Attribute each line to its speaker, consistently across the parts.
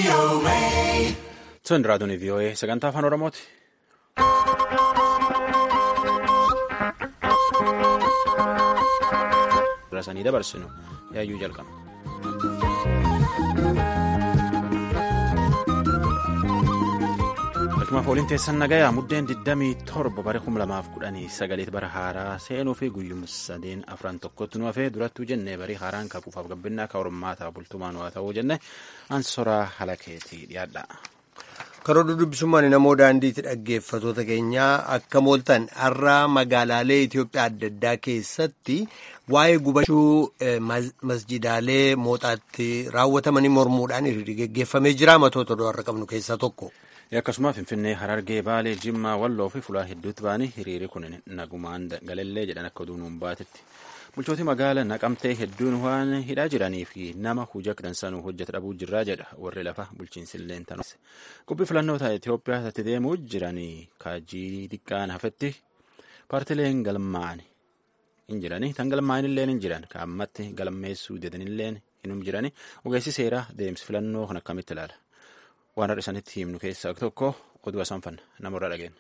Speaker 1: Sun raadiyoon VOA sagantaa afaan Oromooti. Rasanii dabarsinu yaayyuu jalqaba. Akkuma fooliin teessan nagayaa muddeen 27 bara 2019 bara haaraa seenuu fi guyyuma sadeen afran tokkotti nu hafee durattuu jennee barii haaraan kakuufaaf gabbinaa ka hormaataa bultumaan waa ta'uu jenne ansoraa halakeetii dhiyaadha.
Speaker 2: karoora dubbisummaan namoo daandiitti dhaggeeffatoota keenyaa akka mooltan har'a magaalaalee Itoophiyaa adda addaa keessatti waa'ee gubachuu masjidaalee mooxaatti raawwatamanii mormuudhaan hiriirri geggeeffamee jira matoota har'a qabnu keessaa tokko.
Speaker 1: akkasuma finfinnee harargee baalee jimmaa walloo fi fulaa hedduutti ba'anii hiriirri kun nagumaan galallee jedhan akka duunuun baatetti bulchooti magaala naqamtee hedduun waan hidhaa jiranii fi nama hojii akka dansanuu hojjeta dhabuu jirraa jedha warri lafa bulchiinsilleen tanuus qubbii filannoota Itoophiyaa itti deemuu jiranii kaajii xiqqaan hafetti paartileen galmaa'an hin jiranii tan galmaa'an illee hin jiran kaammatti galmeessuu deetanillee hin jiranii ogeessi seeraa deemsi filannoo kan akkamitti ilaala. waan har'a isaanitti himnu keessaa tokko oduu asaanfanna namarraa dhageenya.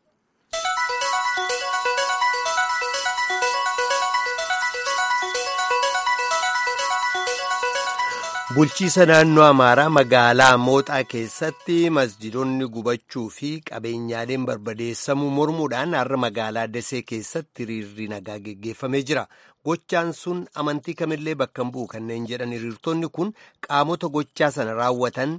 Speaker 2: Bulchiisa naannoo Amaaraa magaalaa Mooxaa keessatti masjidonni gubachuu fi qabeenyaaleen barbadeessamuu mormuudhaan har'a magaalaa Dasee keessatti hiriirri nagaa geggeeffamee jira. Gochaan sun amantii kamillee bakka hin bu'u kanneen jedhan hiriirtonni kun qaamota gochaa sana raawwatan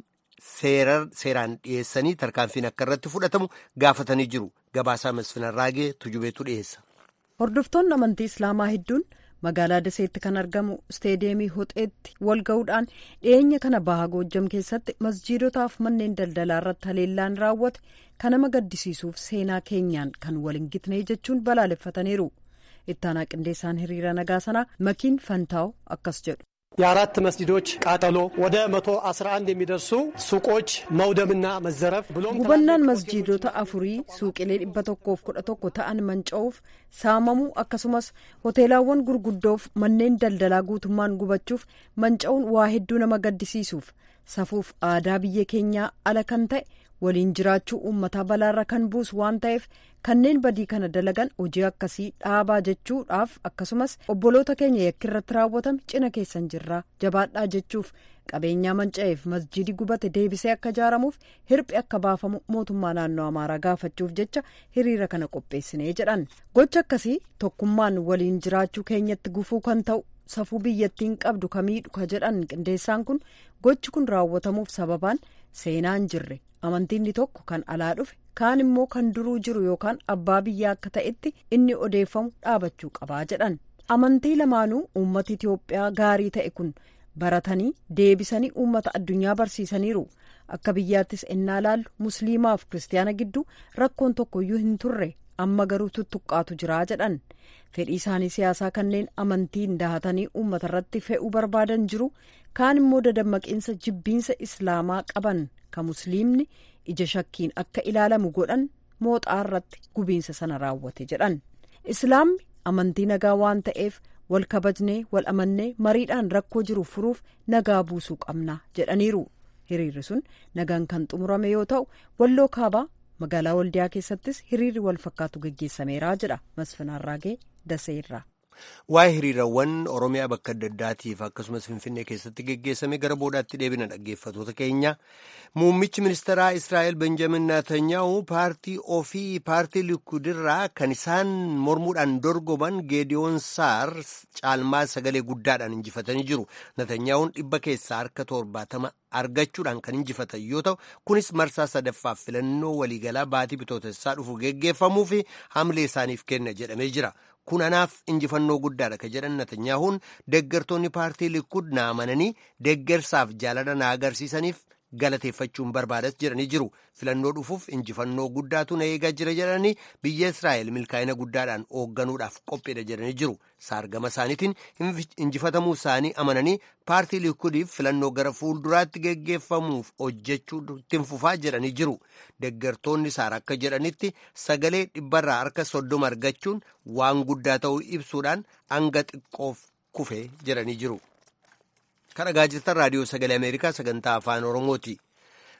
Speaker 2: seeraan dhiyeessanii tarkaanfiin akka irratti fudhatamu gaafatanii jiru. Gabaasaa Masfinarraagee Tujubeetu dhiyeessa.
Speaker 3: Hordoftoonni amantii Islaamaa hedduun magaalaa Daseetti kan argamu isteediyeemii Hoxeetti wal ga'uudhaan dhiyeenya kana baha Goojjam keessatti masjiidotaaf manneen daldalaa irratti haleellaan raawwate kan nama gaddisiisuuf seenaa keenyaan kan wal hin gitne jechuun balaaleffataniiru. Ittaanaa qindeessaan hiriira nagaa sanaa Makiin Fantaa'u akkas jedhu.
Speaker 4: የአራት መስጂዶች ቃጠሎ ወደ መቶ አስራ አንድ የሚደርሱ ሱቆች መውደምና መዘረፍ ብሎም
Speaker 3: gubannaan masjiidota afurii suuqilee dhibba tokkoof kudha tokko ta'an manca'uuf saamamuu akkasumas hoteelaawwan gurguddoof manneen daldalaa guutummaan gubachuuf manca'uun waa hedduu nama gaddisiisuuf safuuf aadaa biyya keenyaa ala kan ta'e waliin jiraachuu uummataa balaarra kan buusu waan ta'eef kanneen badii kana dalagan hojii akkasii dhaabaa jechuudhaaf akkasumas obboloota keenya yakki irratti raawwatame cina keessan jirraa jabaadhaa jechuuf qabeenyaa manca'eef masjidi gubate deebisee akka ijaaramuuf hirphi akka baafamu mootummaa naannoo amaaraa gaafachuuf jecha hiriira kana qopheessinee jedhan gocha akkasii tokkummaan waliin jiraachuu keenyatti gufuu kan ta'u safuu biyyattiin qabdu kamiidhu ka jedhan qindeessaan kun gochi kun raawwatamuuf sababaan seenaan jirre amantiinni tokko kan alaa dhufe kaan immoo kan duruu jiru yookaan abbaa biyyaa akka ta'etti inni odeeffamu dhaabachuu qabaa jedhan amantii lamaanuu uummata Itoophiyaa gaarii ta'e kun baratanii deebisanii uummata addunyaa barsiisaniiru akka biyyaattis ennaa laallu musliimaaf kiristaana gidduu rakkoon tokkoyyuu hin turre amma garuu tuttuqqaatu jiraa jedhan fedhii isaanii siyaasaa kanneen amantiin dahatanii uummata irratti fe'uu barbaadan jiru kaan immoo dadammaqiinsa jibbiinsa islaamaa qaban ka musliimni ija shakkiin akka ilaalamu godhan mooxaa irratti gubiinsa sana raawwate jedhan islaamni amantii nagaa waan ta'eef wal kabajnee wal amannee mariidhaan rakkoo jiru furuuf nagaa buusuu qabna jedhaniiru hiriirri sun nagaan kan xumurame yoo ta'u walloo kaabaa magaalaa waldiyaa keessattis hiriirri wal fakkaatu geggeessameera jedha masfinaarraagee daseerraa.
Speaker 2: Waa'ee hiriirawwan Oromiyaa bakka adda addaatiif akkasumas Finfinnee keessatti geggeessame gara boodaatti deebina dhaggeeffatoota keenya. Muummichi ministeeraa Israa'el Benjamin Netanyaa'u paartii ofii paartii Likuudirraa kan isaan mormuudhaan dorgoman Geediyoon Saar caalmaa sagalee guddaadhaan injifatanii jiru. Netanyaa'uun dhibba keessaa harka torbaatama argachuudhaan kan injifatan yoo ta'u kunis marsaa sadaffaaf filannoo waliigalaa baatii bitootessaa dhufu geggeeffamuu fi hamlee isaaniif kenna jedhamee jira. kun anaaf injifannoo guddaadha ka jedhan Netanyaahuun deeggartoonni paartii Likud na amananii deeggarsaaf jaalala na agarsiisaniif galateeffachuun barbaadas jedhanii jiru. Filannoo dhufuuf injifannoo guddaatu na eegaa jira jedhanii biyya Israa'el milkaa'ina guddaadhaan hoogganuudhaaf qophiidha jedhanii jiru. Saargama isaaniitiin injifatamuu isaanii amananii paartii Likudiif filannoo gara fuulduraatti geggeeffamuuf hojjechuutti fufaa jedhanii jiru. Deeggartoonni Saar akka jedhanitti sagalee dhibbarraa harka soddoma argachuun waan guddaa ta'uu ibsuudhaan hanga xiqqoof kufee jedhanii jiru. Kan dhagaa jirtan raadiyoo sagalee Ameerikaa sagantaa afaan Oromooti.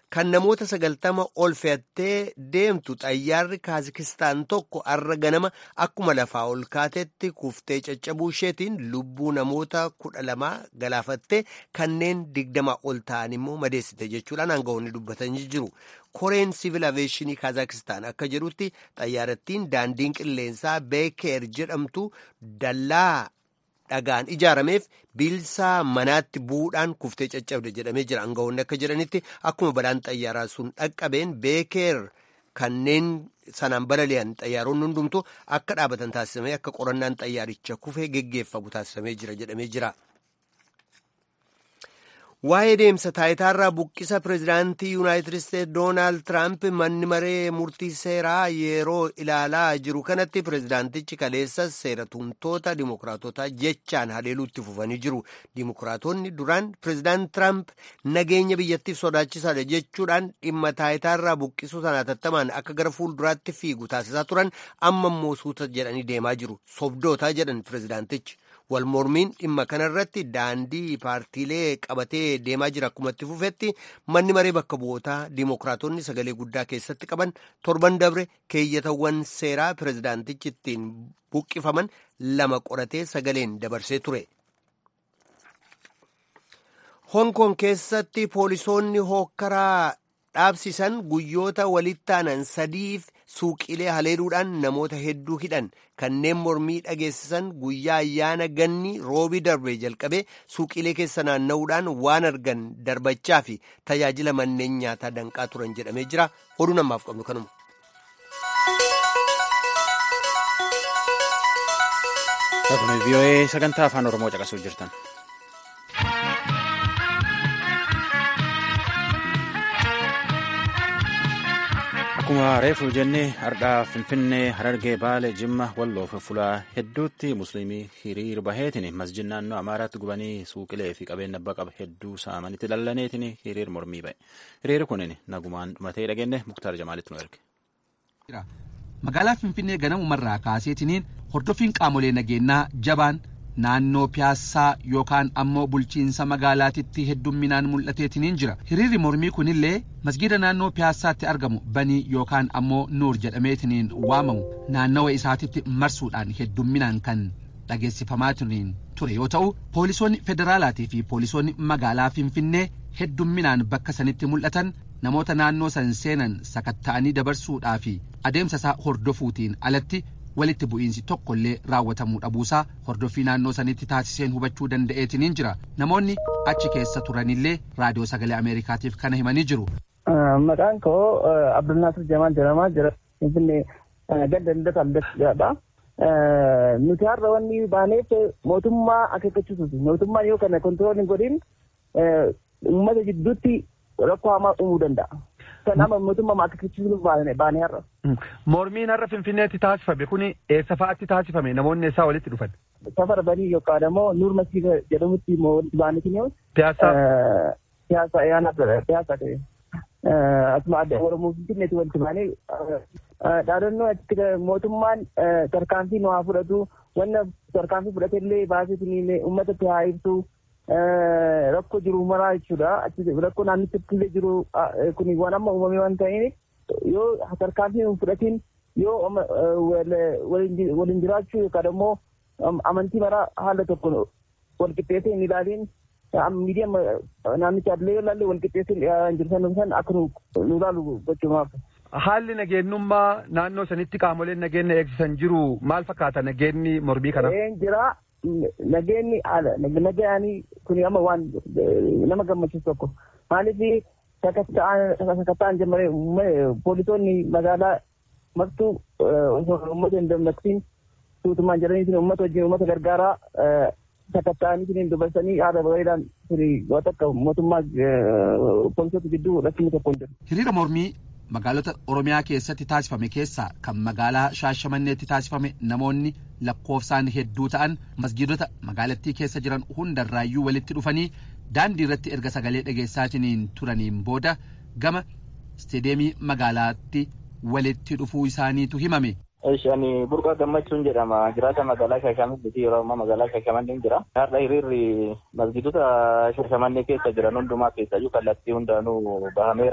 Speaker 2: kan namoota sagaltama ol fe'attee deemtu xayyaarri kaazakistaan tokko arra ganama akkuma lafaa ol kaatetti kuftee caccabuu isheetiin lubbuu namoota kudha lamaa galaafattee kanneen digdama ol ta'an immoo madeessite jechuudhaan aangawoonni dubbatanii jiru. koreen siivil aveeshinii kaazakistaan akka jedhutti xayyaarattiin daandiin qilleensaa beekeer jedhamtu dallaa dhagaan ijaarameef bilsaa manaatti bu'uudhaan kuftee caccabde jedhamee jira aangawoonni akka jedhanitti akkuma balaan xayyaaraa sun dhaqqabeen beekeer kanneen sanaan balali'an xayyaaronni hundumtu akka dhaabatan taasifamee akka qorannaan xayyaaricha kufee geggeeffamu taasifamee jira jedhamee jira. waa'ee deemsa taayitaarraa buqqisa pireezidaantii yuunaayitid isteetsi doonaald tiraamp manni maree murtii seeraa yeroo ilaalaa jiru kanatti pireezidaantichi kaleessa seera tumtoota dimokiraatotaa jechaan haleeluutti fufanii jiru dimokiraatonni duraan pireezidaant tiraamp nageenya biyyattiif sodaachisaadha jechuudhaan dhimma taayitaarraa buqqisuu sana hatattamaan akka gara fuulduraatti fiigu taasisaa turan amma immoo suuta jedhanii deemaa jiru sobdootaa jedhan pireezidaantichi. wal mormiin dhimma kanarratti daandii paartiilee qabatee deemaa jira akkuma itti fufetti manni maree bakka bu'ootaa dimokiraatonni sagalee guddaa keessatti qaban torban dabre keeyyatawwan seeraa pireezidaantichi ittiin buqqifaman lama qoratee sagaleen dabarsee ture. Hong Kong keessatti poolisoonni hookkaraa dhaabsisan guyyoota walitti aanan sadiif suuqilee haleeluudhaan namoota hedduu hidhan kanneen mormii dhageessisan guyyaa ayyaana ganni roobii darbe jalqabee suuqilee keessa naanna'uudhaan waan argan darbachaa fi tajaajila manneen nyaataa danqaa turan jedhamee jira oduu namaaf qabnu kanuma.
Speaker 1: vii'oo'ee sagantaa afaan oromoo caqasuuf jirtan. akkuma reefu jennee hardhaa finfinnee harargee baale jimma walloof fulaa hedduutti musliimii hiriir baheetiin masjid naannoo amaaraatti gubanii suuqilee fi qabeenya abbaa qaba hedduu saamanitti lallaneetiin hiriir mormii ba'e hiriirri kunin nagumaan dhumatee dhageenye muktaar jamaalitti nu erge.
Speaker 5: magaalaa finfinnee ganamumarraa kaaseetiniin hordoffiin qaamolee nageenyaa jabaan naannoo piyaassaa yookaan ammoo bulchiinsa magaalaatitti heddumminaan mul'ateetiniin jira hiriirri mormii kunillee masgida naannoo piyaassaatti argamu banii yookaan ammoo nuur jedhameetiniin waamamu naannawa isaatitti marsuudhaan heddumminaan kan dhageessifamaatiniin ture yoo ta'u poolisoonni federaalaatii fi poolisoonni magaalaa finfinnee heddumminaan bakka sanitti mul'atan namoota naannoo san seenan sakatta'anii dabarsuudhaa fi adeemsa isaa hordofuutiin alatti walitti bu'iinsi tokkollee raawwatamuu dhabuusaa hordoffii naannoo sanitti taasiseen hubachuu danda'eetiniin jira namoonni achi keessa turanillee raadiyoo sagalee ameerikaatiif kana himanii jiru.
Speaker 6: maqaan koo abdulnaasir jamaal jedhamaa jira finfinnee ganda lillata aldadha nuti har'a wanni baaneef mootummaa akeekkachiisuuti mootummaan yoo kana kontirool hin godhin uummata jidduutti rakkoo hamaa uumuu danda'a. Kanaaf mootummaa akeekkachiisuuf baane har'a.
Speaker 5: Mormiin har'a Finfinneetti taasifame kuni eessa fa'aatti taasifame namoonni eessaa walitti dhufan?
Speaker 6: Safara banii yookaan immoo Nuur Masiifa jedhamutti walitti baanetiin
Speaker 5: Piyaasaa?
Speaker 6: Piyaasaa yaana piyaasaa ta'e. Asuma adda Oromoo Finfinneetti walitti baanee dhaadannoo achitti mootummaan tarkaanfii nu haa fudhatu wanna tarkaanfii fudhatellee baaseetiin uummatatti haa ibsu. rakkoo jiru maraa jechuudha. Rakkoo naannichatti illee jiru kun waan amma uumamee waan ta'eef yoo tarkaanfii hin fudhatiin yoo waliin jiraachuu yookaan immoo amantii maraa haala tokko wal qixxeessee hin ilaaliin miidiyaa naannicha illee yoo ilaalle wal qixxeessee hin jirtan san akka nu ilaalu gochuumaaf.
Speaker 5: Haalli nageenyummaa naannoo sanitti qaamoleen nageenya eegsisan jiru maal fakkaata nageenyi mormii kana?
Speaker 6: Jira nageenyi haala nageenyi kun amma waan nama gammachiisu tokko maaliif sakattaan jammaree poolisoonni magaalaa martuu uummata hin dammaqsiin tuutumaan jedhanii uummata wajjin uummata gargaaraa sakattaa'anii dubarsanii haala bareedaan waan akka mootummaa poolisoota gidduu rakkinni tokko hin jiru.
Speaker 5: Hiriira mormii magaalota Oromiyaa keessatti taasifame keessaa kan magaalaa Shaashamanneetti taasifame namoonni lakkoofsaan hedduu ta'an masgiidota magaalattii keessa jiran hundarraayyuu walitti dhufanii daandii irratti erga sagalee dhageessaatiin turaniin booda gama isteedeemii magaalaatti walitti dhufuu isaaniitu himame.
Speaker 7: Ani burqaa gammachuun jedhama. Jiraata magaalaa Shaashamannee yeroo ammaa magaalaa Shaashamannee jira. Har'a hiriirri masgiidota Shaashamannee keessa jiran hundumaa keessayyuu kallattii hundaanuu bahameera.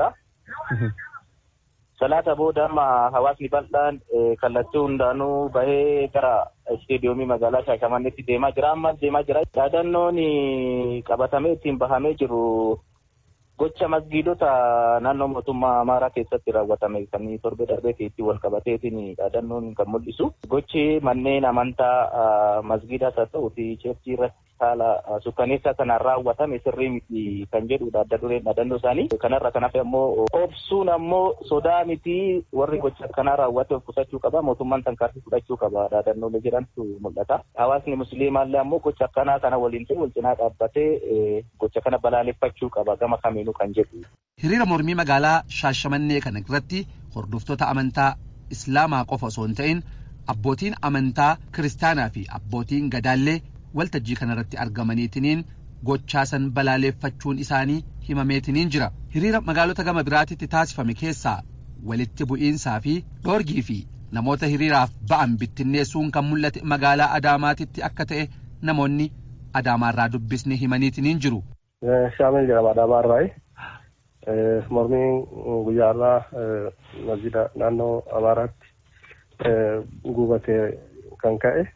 Speaker 7: Salaata booda amma hawaasni bal'aan kallattii hundaanuu bahee gara isteediyoomii magaalaa Shaashamanneetti deemaa jira. Ammas deemaa jira. Yaadannoon qabatamee ittiin bahamee jiru gocha masgiidota naannoo mootummaa Amaaraa keessatti raawwatame kan torbee darbee keessatti wal qabateetiin yaadannoon kan mul'isu. Gochi manneen amantaa masgiidaas haa ta'u fi cheerchii irratti haala sukkaneessaa kanaan raawwatame sirrii miti kan jedhudha adda dureen dhaadannoo isaanii. Kanarra kan hafe ammoo obsuun ammoo sodaa miti warri gocha akkanaa raawwate of qusachuu qaba mootummaan tarkaanfii fudhachuu qaba dhaadannoolee jedhantu mul'ata. Hawaasni musliimaallee ammoo gocha akkanaa kana waliin ta'e wal cinaa dhaabbatee gocha kana balaaleffachuu qaba gama kamiinuu kan jedhu.
Speaker 5: Hiriira mormii magaalaa Shaashamannee kana irratti hordoftoota amantaa Islaamaa qofa osoo hin ta'in abbootiin amantaa Kiristaanaa fi abbootiin gadaallee waltajjii kanarratti argamaniitiniin gochaasan balaaleffachuun isaanii himameetiniin jira. Hiriira magaalota gama biraatitti taasifame keessaa walitti bu'iinsaa fi dhoorgii fi namoota hiriiraaf ba'an bittinneessuun kan mul'ate magaalaa Adaamaatitti akka ta'e namoonni Adaamaarraa dubbisne himaniitiniin jiru.
Speaker 8: Shaamil jedhama Adaamaarraayi. Mormiin guyyaarraa masjida naannoo Amaaraatti gubatee kan ka'e.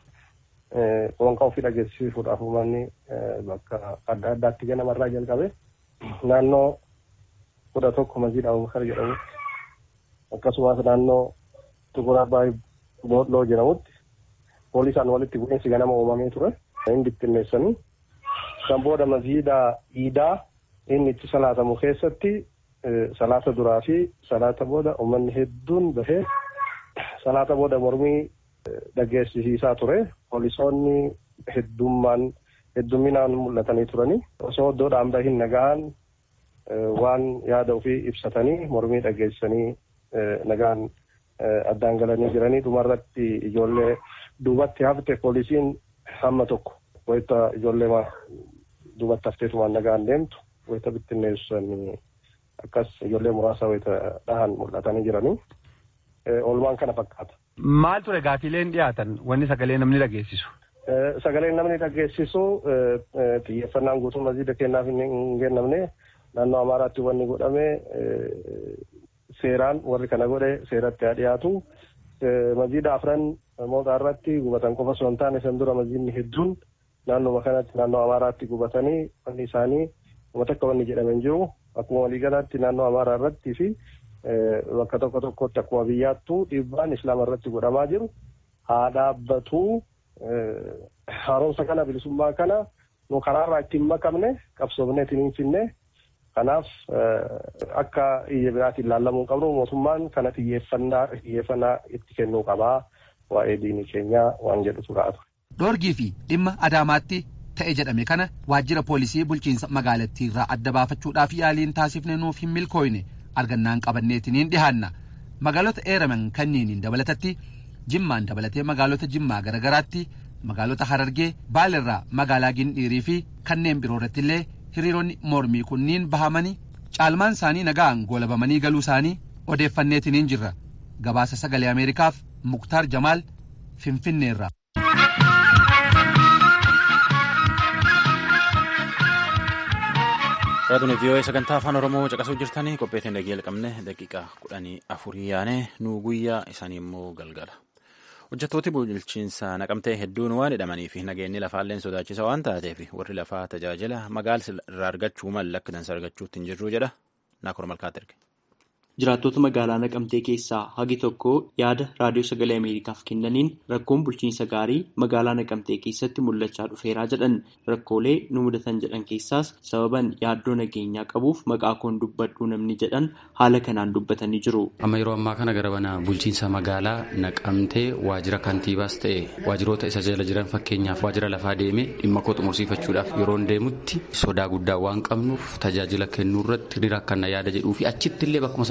Speaker 8: Qoonqaa ofii dhageessisuudhaaf uummanni bakka adda addaatti ganamarraa jalqabe naannoo kudha tokko masjida Abubakar jedhamutti akkasumas naannoo Tukur Abbaay Boodloo jedhamutti poolisaan walitti bu'iinsi ganama uumamee ture. Inni bittinneessanii kan booda masjida Iidaa inni itti salaatamu keessatti salaata duraa fi salaata booda uummanni hedduun bahee salaata booda mormii dhageessisiisaa ture. Poolisoonni heddummaan heddumminaan mul'atanii turanii osoo iddoodhaan bahin nagaan waan yaada ofii ibsatanii mormii dhageessanii nagaan addaan galanii jiranii dhumarratti ijoollee duubatti hafte poolisiin hamma tokko wayita ijoollee duubatti hafteetumaan nagaan deemtu wayita bittinneessan akkas ijoollee muraasa wayita dhahan mul'atanii jiranii oolmaan kana fakkaata.
Speaker 9: Maal ture gaafiileen dhiyaatan wanni sagalee namni dhageessisu?
Speaker 8: Sagaleen namni dhageessisu xiyyeeffannaan guutuu masjiida kennaaf hin kennamne naannoo Amaaraatti wanni godhame seeraan warri kana godhe seeratti haa dhiyaatu. Masjiida afran mootaa irratti gubatan qofa osoo hin taane san dura masjiidni hedduun naannoo kanatti naannoo Amaaraatti gubatanii wanni isaanii uummata akka wanni jedhame hin jiru. Akkuma waliigalaatti naannoo Amaaraa irrattii fi bakka tokko tokkotti akkuma biyyaattuu dhiibbaan islaama irratti godhamaa jiru haa dhaabbatu haaromsa kana bilisummaa kana nu karaarraa ittiin makamne qabsoofnee ittiin finne kanaaf akka iyya biraatiin ilaallamuu qabnu mootummaan kana xiyyeeffannaa xiyyeeffannaa itti kennuu qabaa waa'ee diinii keenyaa waan jedhutu kaa'atu.
Speaker 5: Dhoorgii fi dhimma Adaamaatti ta'e jedhame kana waajjira poolisii bulchiinsa magaalattii irraa adda baafachuudhaaf yaaliin taasifne nuuf hin milkooyne. argannaan qabanneetiniin dhihaanna magaalota eeraman kanneeniin dabalatatti jimmaan dabalatee magaalota jimmaa garagaraatti magaalota harargee baalirraa magaalaa gindhiirii fi kanneen biroo irratti illee hiriironni mormii kunniin bahamanii caalmaan isaanii nagaan goolabamanii galuu isaanii odeeffanneetiniin jirra gabaasa sagalee ameerikaaf muktaar jamaal finfinneerra.
Speaker 1: Raadiyoo vii'oo'ee sagantaa afaan Oromoo caqasuu jirtanii qopheetiin dhagee qabne daqiiqaa kudhanii afurii yaane nu guyyaa isaanii immoo galgala. Hojjettooti bulchiinsa naqamtee hedduun waan hidhamanii fi nageenyi lafaalleen sodaachisa waan taateef warri lafaa tajaajila magaala irraa argachuu malu akka dansa argachuutti hin jirru jedha Naakor Malkaat erge.
Speaker 10: Jiraattota magaalaa Naqamtee keessaa hagi tokko yaada raadiyoo sagalee Ameerikaaf kennaniin rakkoon bulchiinsa gaarii magaalaa Naqamtee keessatti mul'achaa dhufeeraa jedhan rakkoolee nu mudatan jedhan keessaas sababan yaaddoo nageenyaa qabuuf maqaa koon dubbadhuu namni jedhan haala kanaan dubbatanii jiru.
Speaker 11: Amma yeroo ammaa kana gara mana bulchiinsa magaalaa Naqamtee waajjira kantiibaas ta'e waajjiroota isa jala jiran fakkeenyaaf waajjira lafaa deemee dhimma koo xumursiifachuudhaaf yeroon deemutti sodaa guddaa waan qabnuuf tajaajila kennuu irratti hiriira akkana yaada jedhuu fi achitti illee bakkuma sana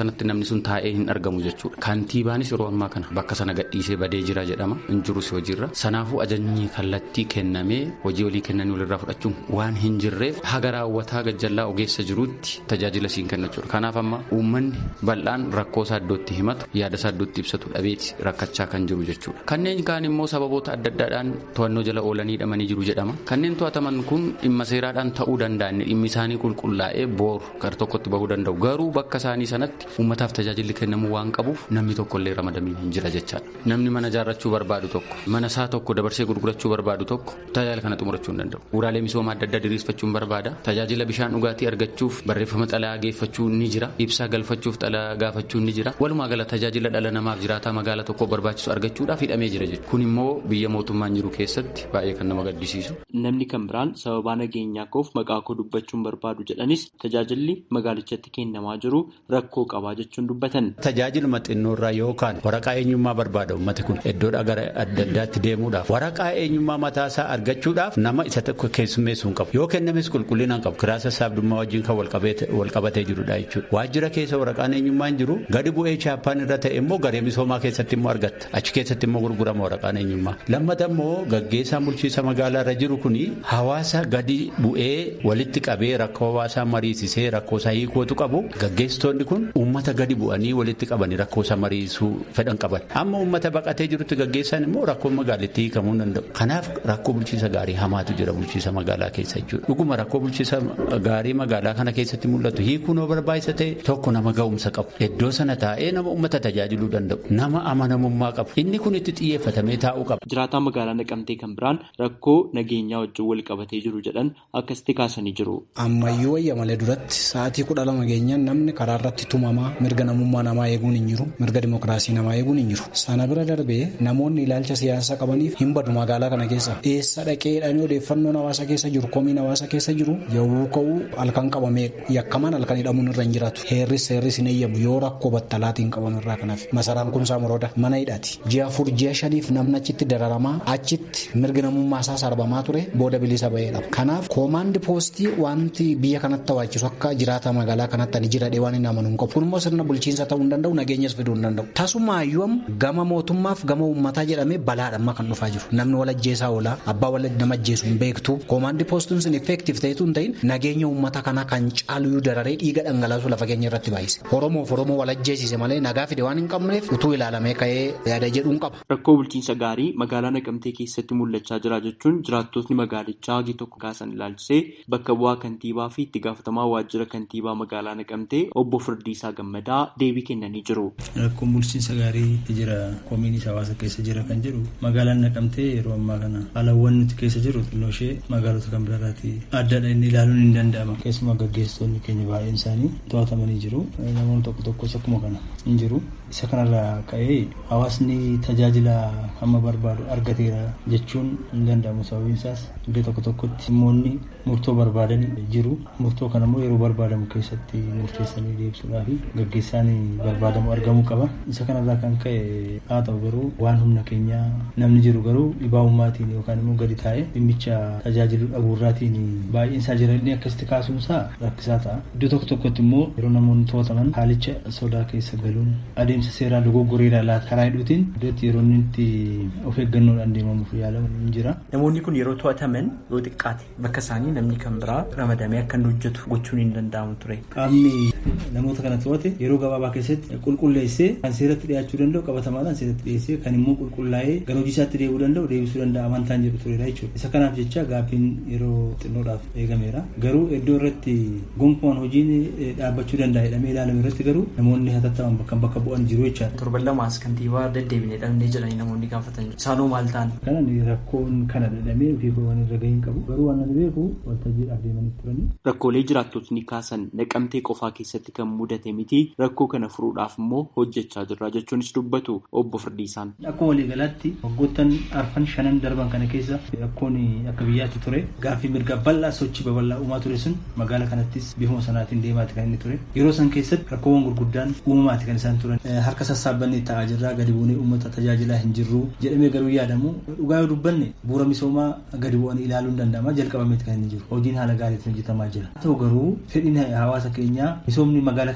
Speaker 11: sanatti namni sun taa'ee hin argamu jechuudha. Kantiibaanis yeroo ammaa kana bakka sana gadhiisee badee jira jedhama hin jirus hojiirra. Sanaafuu ajajni kallattii kennamee hojii olii kennanii walirraa fudhachuun waan hin jirreef haga raawwataa gajjallaa ogeessa jiruutti tajaajila siin kenna jechuudha. Kanaaf amma uummanni bal'aan rakkoo isaa iddootti himatu yaada isaa iddootti ibsatu dhabeeti rakkachaa kan jiru jechuudha. Kanneen kaan immoo sababoota adda addaadhaan to'annoo jala oolanii hidhamanii jiru jedhama. Kanneen to'ataman kun dhimma seeraadhaan ta'uu danda'an dhimmi isaanii qulqullaa'ee booru gara tokkotti bahuu danda'u. Garuu bakka isaanii sanatti uummataaf tajaajilli kennamuu waan qabuuf namni tokkollee ramadamiin hin jira jechaadha. Namni mana ijaarrachuu barbaadu tokko mana isaa tokko dabarsee gurgurachuu barbaadu tokko tajaajila kana xumurachuu hin danda'u. Bu'uuraalee misoomaa adda addaa diriirfachuun barbaada. Tajaajila bishaan dhugaatii argachuuf barreeffama xalayaa geeffachuu ni jira. Ibsaa galfachuuf xalayaa gaafachuu ni jira. Walumaa gala tajaajila dhala namaaf jiraataa magaalaa tokko barbaachisu argachuudhaaf hidhamee jira jechuudha. Kun immoo biyya mootummaan jiru keessatti baay'ee kan nama gaddisiisu.
Speaker 10: Namni kan biraan sababaa nageenyaa koof maqaa koo dubbachuun barbaadu jedhanis tajaajilli magaalichatti kennamaa jiru rakkoo qabaa jechuun dubbatan.
Speaker 12: Tajaajiluma xinnoorraa yookaan waraqaa eenyummaa barbaada uummati kun iddoodhaa gara adda addaatti deemuudhaaf waraqaa eenyummaa mataasaa argachuudhaaf nama isa tokko keessummeessuu hin qabu yoo kennames qulqullina hin qabu kiraasa saabdummaa wajjin kan walqabatee jirudha jechuudha. Waajjira keessa waraqaan eenyummaa hin jiru gadi bu'ee chaappaan irra ta'e immoo garee misoomaa keessatti immoo argatta achi keessatti immoo gurgurama waraqaan eenyummaa. Lammata immoo gaggeessaan bulchiinsa magaalaa irra jiru kuni hawaasa gadi bu'ee walitti qabee rakkoo hawaasaa mariisisee rakkoo isaa hiikootu qabu gaggeessitoonni kun uummata gadi bu'anii walitti qabanii rakkoo isaa mariisuu fedhan qaban amma uummata baqatee jirutti gaggeessan immoo rakkoo magaalittii hiikamuu hin danda'u kanaaf rakkoo bulchiinsa gaarii hamaatu jira bulchiinsa magaalaa keessa jechuudha dhuguma rakkoo bulchiinsa gaarii magaalaa kana keessatti mul'atu hiikuu noo barbaachisa ta'e tokko nama ga'umsa qabu iddoo sana taa'ee nama uummata tajaajiluu danda'u nama amanamummaa qabu inni kun itti xiyyeeffatamee taa'uu qaba.
Speaker 10: jiraataa magaalaa naqamtee kan biraan rakkoo nageenyaa wajjin wal qabatee jiru jedhan akkasitti kaasanii jiru.
Speaker 13: ammayyuu wayya malee duratti sa'aatii kudha lama geenyaan namni karaa irratti tumamaa mirga namummaa namaa eeguun hin jiru mirga dimokiraasii namaa eeguun hin jiru sana bira darbee namoonni ilaalcha siyaasaa qabaniif hin badu magaalaa kana keessa eessa dhaqee jedhanii odeeffannoon hawaasa keessa jiru komiin hawaasa keessa jiru yawuu ka'uu halkan qabamee yakkamaan halkan hidhamuun irra hin jiraatu heerris heerris hin eeyyamu yoo rakkoo battalaatiin qabamu irraa kanaaf masaraan kun saamurooda mana hidhaati ji'a afur ji'a shaniif namni achitti dararamaa achitti mirgi namummaa isaa sarbamaa ture booda bilisa ba'eedha kanaaf koomaandi poostii wanti biyya kanatti tawaachisu akka jiraata magaalaa kanatti ani jiradhee waan hin amanu hin qabu kun immoo sirna bulchiinsa ta'uu hin danda'u nageenyas fiduu hin danda'u tasumaayyuu gama mootummaaf gama uummataa jedhamee balaadhamma kan dhufaa jiru namni walajjeesaa oolaa abbaa wal nama ajjeesu hin beektu koomaandi poostiin sun effektiif ta'etu hin ta'in nageenya uummata kanaa kan caaluyyuu dararee dhiiga dhangalaasu lafa keenya irratti baay'ise oromoof oromoo walajjeesise malee nagaa fide waan hin qabneef utuu ilaalamee ka'ee yaada jedhuun qaba.
Speaker 10: rakkoo bulchiinsa gaarii magaalaa naqamtee keessatti mul'achaa jira jechuun jiraattotni magaalichaa hagi tokko kaasan ilaalchisee bakka bu'aa kantiibaa fi itti gaafatamaa waajjira kantiibaa magaalaa naqamtee obbo Firdiisaa Gammadaa deebii kennanii jiru.
Speaker 14: Rakkoon bulchiinsa gaarii jira komiinis hawaasa keessa jira kan jedhu magaalaan naqamtee yeroo ammaa kana haalawwan nuti keessa jiru xinnoo ishee magaalota kan biraarraati addaadha inni ilaaluun hin danda'ama. Keessumaa gaggeessitoonni keenya baay'een isaanii to'atamanii jiru. Namoonni tokko tokkos akkuma kana hin jiru. Isa kanarraa ka'ee hawaasni tajaajila hamma barbaadu argateera jechuun hin danda'amu sababiin isaas iddoo tokko tokkotti dhimmoonni murtoo barbaadan jiru murtoo kana immoo yeroo barbaadamu keessatti murteessanii deebisuudhaa fi gaggeessaan barbaadamu argamuu qaba isa kanarraa kan ka'e haa ta'u garuu waan humna keenyaa namni jiru garuu dhibaabummaatiin yookaan immoo gadi taa'e dhimmicha tajaajilu dhabuurraatiin baay'een isaa jira inni akkasitti kaasuunsaa rakkisaa ta'a iddoo tokko tokkotti immoo yeroo namoonni to'ataman haalicha sodaa keessa galuun adeemsa seeraa dogoggoreedhaa laata karaa hidhuutiin iddootti yeroo inni itti of eeggannoodhaan deemamuuf yaalamu hin jira.
Speaker 15: Namoonni kun yeroo to'ataman yoo xiqqaate bakka isaanii namni kan biraa ramadamee akka inni hojjetu gochuun hin danda'amu ture.
Speaker 14: Qaamni namoota kana to'ate yeroo gabaabaa keessatti qulqulleessee kan seeratti dhiyaachuu danda'u qabatamaadhaan seeratti dhiyeessee kan immoo qulqullaa'ee gara hojii isaatti deebi'uu danda'u deebisuu danda'a amantaan jedhu turedha jechuudha. Isa kanaaf jecha gaaffiin yeroo xinnoodhaaf eegameera. Garuu iddoo irratti gonkumaan hojiin dhaabbachuu danda'a jedhamee ilaalame irratti garuu namoonni hatattaman bakka bakka bu'an jiru jechaadha.
Speaker 15: Torban lamaas kantiibaa deddeebinee dhabnee jedhanii namoonni gaafatan isaanoo maal ta'an.
Speaker 14: Kanan rakkoon kana dhadhamee ofii koo waan irra gahin qabu garuu waan ani beeku waltajjiidhaaf deemanii turanii.
Speaker 10: Rakkoolee jiraattotni kaasan naqamtee qofaa keessatti kan mudate miti rakkoo kana furuudhaaf immoo hojjechaa jirra jechuunis dubbatu obbo Firdiisaan.
Speaker 14: Akkuma waliigalaatti waggoottan arfan shanan darban kana keessa rakkoon akka biyyaatti ture gaaffii mirga bal'aa sochii babal'aa uumaa ture sun magaala kanattis bifuma sanaatiin deemaati kan inni ture yeroo san keessatti rakkoowwan gurguddaan uumamaati kan isaan turan harka sassaabbanne ta'aa jirraa gadi buunee uummata tajaajilaa hin jirru jedhamee garuu yaadamu dhugaa yoo dubbanne bu'uura misoomaa gadi bu'anii ilaaluun danda'ama jalqabameeti kan inni jiru hojiin haala gaariitiin hojjetamaa jira haa ta'u garuu fedhiin hawaasa keenyaa misoomni magaala kanarratti dhufu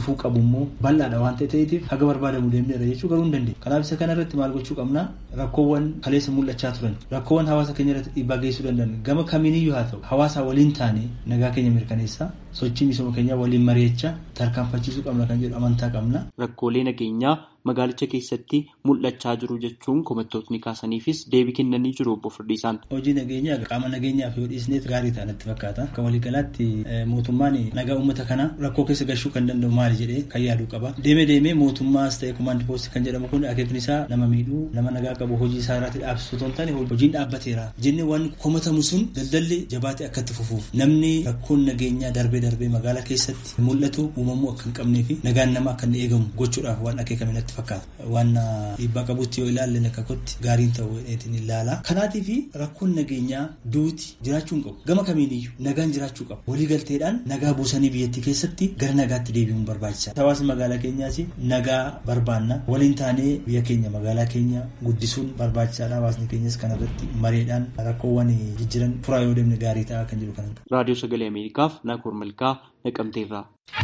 Speaker 14: dhufuu qabu immoo bal'aadha waan ta'eef haga barbaadamu deemneera jechuu garuu hin dandeenye. Kanaaf isa kana irratti maal gochuu qabna rakkoowwan kaleessa mul'achaa turan rakkoowwan hawaasa keenya irratti dhiibbaa geessuu danda'an gama kamiiniyyuu haa ta'u hawaasa waliin taane nagaa keenya mirkaneessaa sochii misooma keenyaa waliin mari'achaa tarkaanfachiisuu qabna kan jedhu amantaa qabna.
Speaker 10: Rakkoolee nageenyaa magaalicha keessatti mul'achaa jiru jechuun komattootni kaasaniifis deebii kennanii jiru obbo Firdiisaan.
Speaker 14: Hojii nageenyaa qaama nageenyaaf yoo dhiisneet gaarii ta'a natti fakkaata. Akka waliigalaatti mootummaan nagaa uummata kana rakkoo keessa galchuu kan danda'u maali jedhee kan yaaduu qaba. Deemee deemee mootummaas ta'e kumaandi poostii kan jedhamu kun akeekni isaa nama miidhuu nama nagaa qabu hojii isaa irratti dhaabsisuu otoo hin taane hojiin dhaabbateera. Jenne waan komatamu sun daldalli jabaatee akka itti fufuuf namni rakkoon nageenyaa darbee darbee magaalaa keessatti mul'atu uumamuu akka hin qabnee fi nagaan nama akka inni eegamu gochuudhaaf waan akeekame natti fakkaata. Waan dhiibbaa qabutti yoo ilaalle akka kootti gaariin ta'uu dheetiin ilaala. Kanaatiif rakkoon nageenyaa duuti jiraachuu hin qabu. Gama kamiiniyyuu nagaan jiraachuu qaba. Waliigalteedhaan nagaa buusanii biyyattii keessatti gara nagaatti deebi'uun barbaachisaadha. Hawaasni magaalaa keenyaas nagaa barbaanna. Waliin taanee biyya keenya magaalaa keenya guddisuun barbaachisaadha. Hawaasni keenyas kanarratti mareedhaan rakkoowwan jijjiran furaa yoo deemne gaarii ta'a kan jedhu kan
Speaker 10: Raadiyoo Sagalee Ameerikaaf Naakoor Malkaa Naqamteerraa.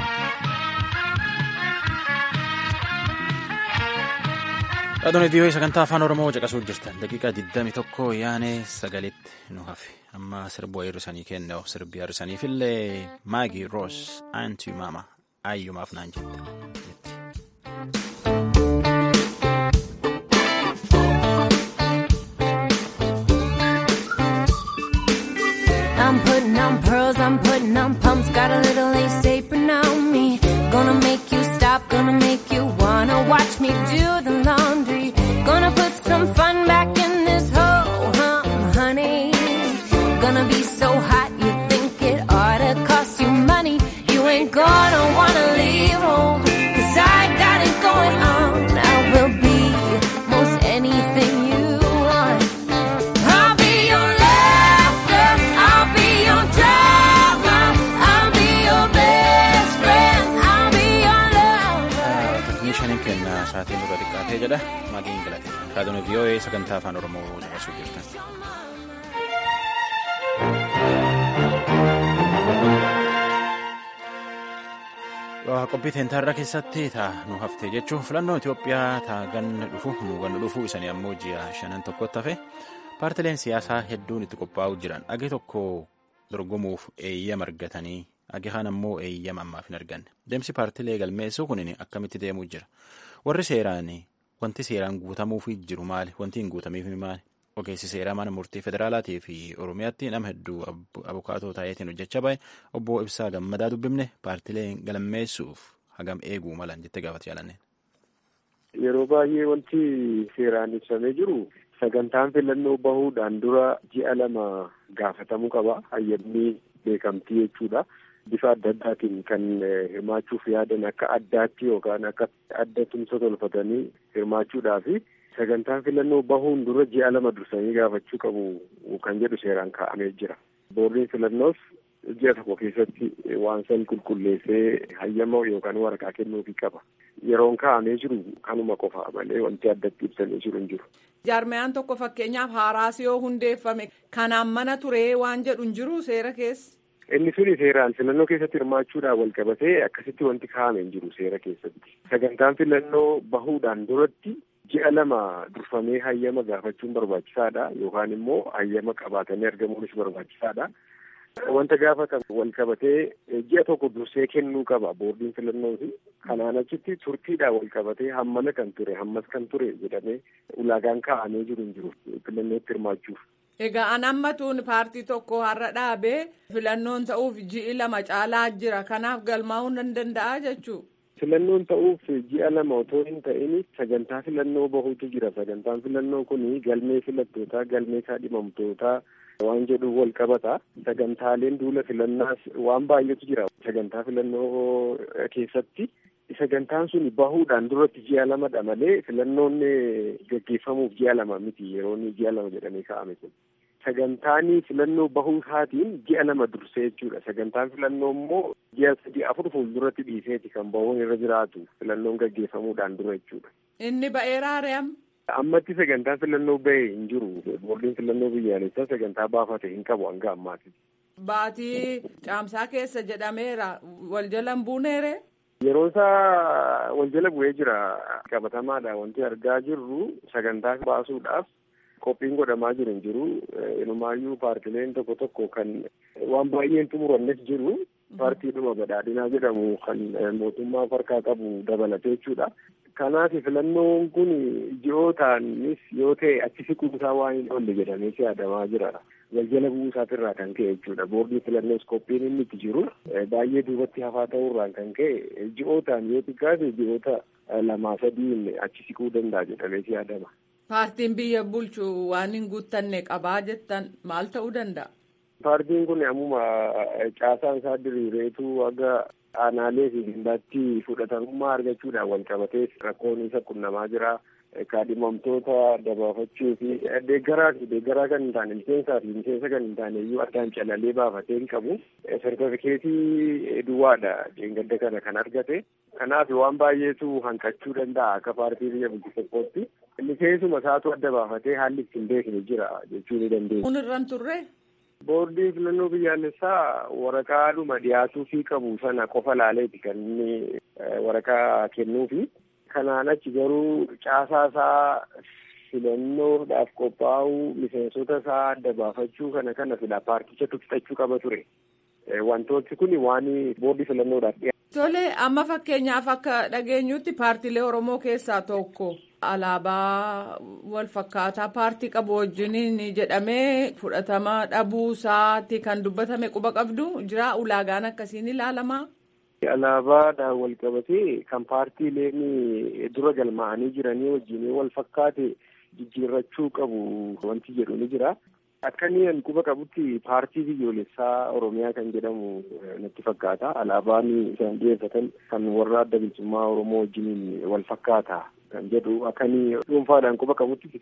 Speaker 1: Dhaadoon vii'oo sagantaa afaan Oromoo caqasuu jirtan daqiiqaa 21 yaanee sagalitti nu hafe amma sirba hir'isanii kenna sirbi hir'isaniifillee maagii roos aantii maama ayyumaaf naan jette.
Speaker 16: I'm putting on pearls, I'm putting on pumps, got a little lace apron on me. Gonna make you stop, gonna make you wanna watch me do the laundry. Gonna put some fun back in this whole hum, honey. Gonna be so hot you think it oughta cost you money. You ain't gonna wanna leave home, cause I got it going on. I will be most anything you want. I'll be your laughter, I'll be your drama, I'll be your best friend, I'll be your lover.
Speaker 1: Tekniishaniin kenna sa'aatiin dura xiqqaatee jedha maagiin galateeffama. Dhaadoon vii'oo sagantaa afaan Oromoo caqasuu jirtan. qophii teentarra keessatti taa nu haftee jechuun filannoo Itoophiyaa taa ganna dhufu nu ganna dhufu isanii ammoo ji'a shanan tokkotti hafe paartileen siyaasaa hedduun itti qophaa'uu jiran agi tokko dorgomuuf eeyyama argatanii agi kaan ammoo eeyyama ammaaf hin arganne deemsi paartilee galmeessuu kunin akkamitti deemuu jira warri seeraan wanti seeraan guutamuuf jiru maali wanti hin guutamiif maali ogeessi seeraa mana murtii federaalaatii fi oromiyaatti nama hedduu abukaatoo taa'eetiin hojjechaa bahe obbo Ibsaa Gammadaa dubbifne paartileen galmeessuuf hagam eeguu malan jettee gaafate jaalanneen.
Speaker 17: Yeroo baay'ee wanti seeraan ibsamee jiru sagantaan filannoo bahuudhaan dura ji'a lama gaafatamuu qaba hayyamni beekamtii jechuudha. Bifa adda addaatiin kan hirmaachuuf yaadan akka addaatti yookaan akka adda tumsa tolfatanii hirmaachuudhaafi sagantaan filannoo bahuun dura ji'a lama dursanii gaafachuu qabu kan jedhu seeraan kaa'amee jira. Boordiin filannoos ji'a tokko keessatti waan san qulqulleessee hayyama yookaan waraqaa kennuufii qaba. Yeroon kaa'amee jiru kanuma qofa malee wanti addatti ibsamee jiru hin jiru.
Speaker 18: Jaarmayaan tokko fakkeenyaaf haaraas yoo hundeeffame kanaan mana turee waan jedhu hin jiru seera keessa.
Speaker 17: Inni suni seeraan filannoo keessatti hirmaachuudhaan wal qabatee akkasitti wanti kaa'ame hin jiru seera keessatti. Sagantaan filannoo bahuudhaan duratti ji'a lama durfamee hayyama gaafachuun barbaachisaadha yookaan immoo hayyama qabaatanii argamuunis barbaachisaadha. Wanta gaafatan wal qabatee ji'a tokko dursee kennuu qaba boordiin filannooti. Kanaan achitti turtiidhaan wal qabatee hammana kan ture hammas kan ture jedhamee ulaagaan kaa'amee jiru hin jiru filannootti hirmaachuuf.
Speaker 18: Egaa an ammatuun paartii tokko har'a dhaabee filannoon ta'uuf ji'i lama caalaa jira kanaaf galmaa'uu nan danda'a jechuu.
Speaker 17: Filannoon ta'uuf ji'a lama otoo hin ta'in sagantaa filannoo bahuutu jira. Sagantaan filannoo kun galmee filattootaa, galmee kaadhimamtootaa waan jedhu wal qabata. Sagantaaleen duula filannaas waan baay'eetu jira. Sagantaa filannoo keessatti sagantaan sun bahuudhaan duratti ji'a lamadha malee filannoon gaggeeffamuuf ji'a lama miti yeroon ji'a lama jedhamee kaa'ame kun. Sagantaan filannoo bahuu isaatiin ji'a lama dursee jechuudha. Sagantaan filannoo immoo ji'a sadii afur fuulduratti dhiiseeti kan bahuun irra jiraatu filannoon gaggeeffamuudhaan dura jechuudha.
Speaker 18: Inni ba'eeraa re'am.
Speaker 17: Ammatti sagantaa filannoo bahee hin jiru. Boordiin filannoo biyyaalessaa sagantaa baafate hin qabu hanga ammaati.
Speaker 18: Baatii caamsaa keessa jedhameera wal jalan buuneere.
Speaker 17: Yeroo isaa wal jala bu'ee jira qabatamaadha wanti argaa jirru sagantaa baasuudhaaf qophiin godhamaa jiru hin jiru. Inumaayyuu paartileen tokko tokko kan waan baay'een xumurannes jiru. Paartiidhuma badhaadhinaa jedhamu kan mootummaa harkaa qabu dabalatee jechuudha. Kanaaf filannoon kun ji'ootaanis yoo ta'e achi siquusaa waan hin oolle jedhamee yaadamaa jira. Waljala bu'uu isaatirraa kan ka'e jechuudha. Boordii filannoos qophiin inni itti jiru baay'ee duubatti hafaa ta'uurraan kan ka'e ji'ootaan yoo xiqqaate ji'oota lamaa sadiin achi siquu danda'a jedhamee yaadama.
Speaker 18: Paartiin biyya bulchu waan hin guuttanne qabaa jettan maal ta'uu danda'a?
Speaker 17: Paartiin kun ammuma caasaan isaa diriireetu aga aanaalee fi gandaatti fudhatamummaa argachuudhaan wal qabatee rakkoon isa qunnamaa jira. Kaadhimamtoota dabaafachuu fi deeggaraa fi deeggaraa kan hin taane miseensaa fi miseensa kan hin taane iyyuu addaan calalee baafatee hin qabu. Sertifikeetii duwwaadha dheengadda kana kan argate. Kanaaf waan baay'eetu hanqachuu danda'a akka paartii biyya bulchu tokkootti. Miseensuma isaatu adda baafatee haalli ittiin beekne jira jechuu ni dandeenya.
Speaker 18: Kun irraan turre?
Speaker 17: Boordii filannoo biyyaalessaa waraqaadhuma dhiyaatuu fi qabu sana qofa laaleeti kan inni waraqaa kennuufi. Kanaan achi garuu caasaa isaa filannoodhaaf qophaa'uu miseensota isaa adda baafachuu kana kana fila paartichatu fixachuu qaba ture. Wantooti kun waan boordii filannoodhaaf dhiyaatu.
Speaker 18: Tole amma fakkeenyaaf akka dhageenyutti paartiilee Oromoo keessaa tokko alaabaa wal fakkaataa paartii qabu wajjiniin jedhamee fudhatama dhabuu isaatti kan dubbatame quba qabdu jira ulaagaan akkasiin ilaalamaa.
Speaker 17: Alaabaadhaan wal qabatee kan paartiileen dura galmaa'anii jiranii wajjin wal fakkaate jijjiirrachuu qabu wanti jedhu ni jira. Akka inni quba qabutti paartii biyyoolessaa Oromiyaa kan jedhamu natti fakkaata. Alaabaan isaan dhiyeeffatan kan warra adda bilisummaa Oromoo wajjiniin wal fakkaata kan jedhu akka inni dhuunfaadhaan quba qabutti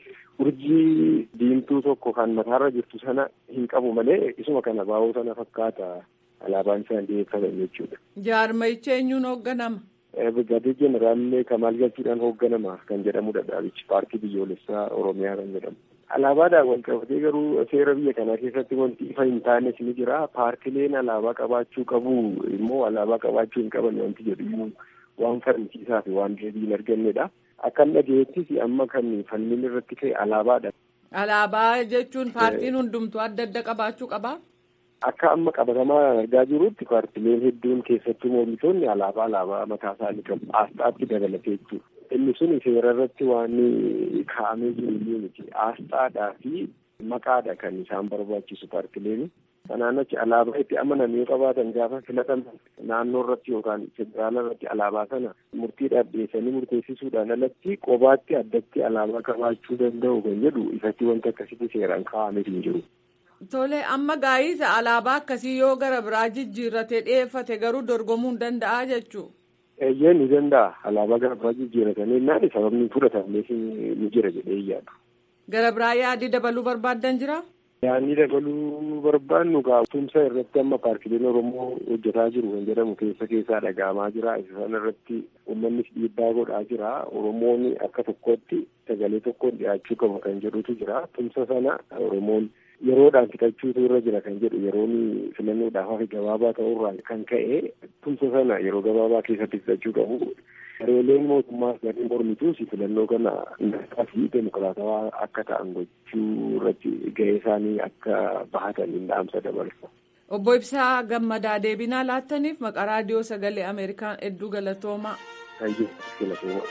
Speaker 17: urjii diimtuu tokko kan mataarra jirtu sana hin qabu malee isuma kana baa'uu sana fakkaata alaabaan isaan dhiyeeffatan jechuudha.
Speaker 18: Jaarmayicha eenyuun hoogganama?
Speaker 17: Brigaadii Jeneraallee Kamaal Galchuudhaan hoogganama kan jedhamudha dhaabichi paartii biyyoolessaa Oromiyaa kan jedhamu. Alaabaadhaan wal qabatee garuu seera biyya kanaa keessatti wanti ifa hin taanes ni jira. Paartileen alaabaa qabaachuu qabu immoo alaabaa qabaachuu hin qaban wanti jedhu waan falmisiisaa fi waan deebii hin argannedha. Akkan dhageettis amma kan falmiin irratti ka'e alaabaadha.
Speaker 18: Alaabaa jechuun paartiin hundumtuu adda adda qabaachuu qabaa?
Speaker 17: Akka amma qabatamaa argaa jirutti paartileen hedduun keessattuu mormitoonni alaabaa alaabaa mataa isaanii qabu. Aasxaatti dabalatee jechuudha. Inni sun seera irratti waan kaa'amee jiru iyyuu miti. Aasxaadhaa fi maqaadha kan isaan barbaachisu paartileen. Kanaan achi alaabaa itti amanan yoo qabaatan gaafa filataman naannoo irratti yookaan federaala irratti alaabaa sana murtiidhaaf dhiyeessanii murteessisuudhaan alatti qobaatti addatti alaabaa qabaachuu danda'u kan jedhu ifatti wanti akkasitti seeraan kaa'amee hin jiru.
Speaker 18: Tole amma gaa'isa alaabaa akkasii yoo gara biraa jijjiirratee dhiyeeffate garuu dorgomuu hin danda'a jechuu.
Speaker 17: Eeyyee ni danda'a alaabaa gara biraa jijjiirratanii naan sababni fudhatameef ni jira jedhee yaadu.
Speaker 18: Gara biraa yaadii dabaluu barbaaddan jira?
Speaker 17: Yaadni dabaluu barbaannu tumsa irratti amma paartileen Oromoo hojjetaa jiru kan jedhamu keessa keessaa dhaga'amaa jira. Isa sana irratti uummannis dhiibbaa godhaa jira. Oromoon akka tokkotti sagalee tokkoon dhiyaachuu qaba kan jedhutu jira. Tumsa sana Oromoon yeroodhaan fixachuutu irra jira kan jedhu yeroon filannoodhaaf hafi gabaabaa ta'urraa kan ka'e tumsa sana yeroo gabaabaa keessatti fixachuu qabu. Gareeleen mootummaa garee mormituus filannoo kana nagaa fi demokiraatawaa akka ta'an gochuu irratti gahee isaanii akka bahatan hin dhaamsa dabarsa.
Speaker 18: Obbo Ibsaa Gammadaa deebinaa laattaniif maqaa raadiyoo sagalee Ameerikaan hedduu galatoomaa.
Speaker 17: Hayyuu galatoomaa.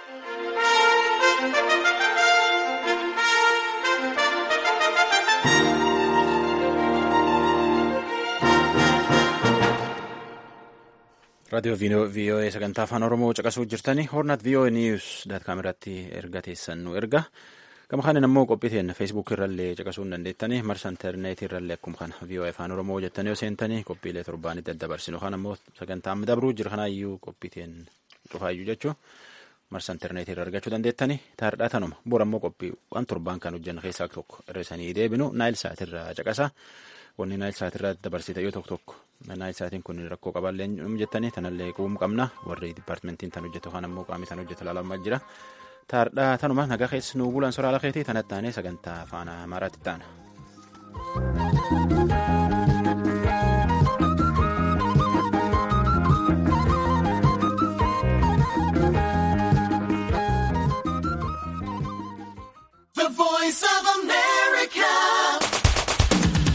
Speaker 1: raadiyoo vii'oo'ee sagantaa afaan oromoo caqasuu jirtanii hoornaat vii'oo'ee niiwus daat kaameratti erga teessan nu erga gama kanin ammoo qophii teenya feesbuuk irrallee caqasuu hin dandeettanii marsa intarneetii irrallee akkuma kana vii'oo'ee afaan oromoo jettanii yoo seentanii qophiilee torbaanitti daddabarsinu kan ammoo sagantaa amma dabruu jira kanaayyuu qophii teenya cufaayyuu jechuu marsa intarneetii irra argachuu dandeettanii taardhaa tanuma bor ammoo qophii waan torbaan kan hojjenna keessaa tokko irrisanii deebinu naayil saatirraa caqasa. wanni naayil saatirraa dabarsite yoo tokko tokko naayil saatiin kun rakkoo qabaallee nu jettanii tanallee quubum qabna warri dipaartimentiin tan hojjetu kan ammoo qaamii tan hojjetu ilaalamaa jira taardhaa tanuma nagaa keessa nuu bulan soraala keetii tanatti taanee sagantaa afaan amaaraatti taana.